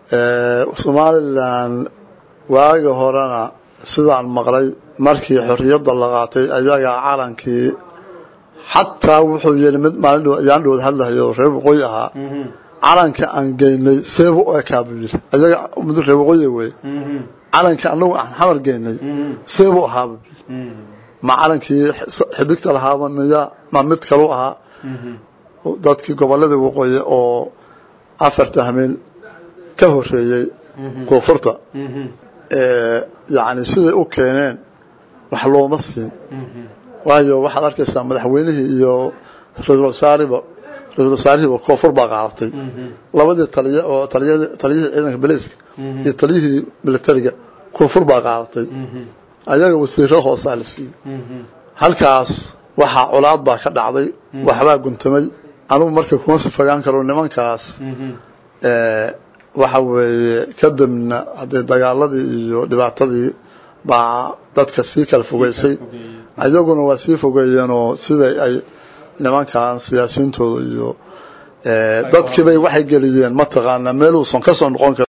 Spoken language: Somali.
somalilan waagi horena sidaan maqlay markii xorriyadda la qaatay ayagaa calankii xataa wuxuu yidhi mid maalin ayaan dhowood hadlahayo reer waqooyi ahaa calanka aan geynay seebu u ekaa buu yidhi ayaga mid reer waqooyi wey calanka anagu aan xamar geynay seebu ahaa buu yidhi ma calankii xidigta lahaaba miya ma mid kalu ahaa dadkii gobolladii waqooyi oo afarta hameen ka horeeyey koonfurta yani siday u keeneen wax looma siin waayo waxaad arkaysaa madaxweynihii iyo ra-isul wasaariba ra-isul wasaarihiiba koonfur baa qaadatay labadii taliya oo taliyihii ciidanka beliiska iyo taliyihii militariga koonfur baa qaadatay ayaga wasiiro hoosaa la siiyey halkaas waxaa colaad baa ka dhacday waxbaa guntamay anugu marka kuma si fogaan karo nimankaas waxa weeye kadibna haddee dagaaladii iyo dhibaatadii baa dadka sii kala fogeysay ayaguna waa sii fogeeyeenoo siday ay nimankan siyaasiyiintooda iyo dadkiibay waxay geliyeen mataqaanaa meeluusan ka soo noqon kar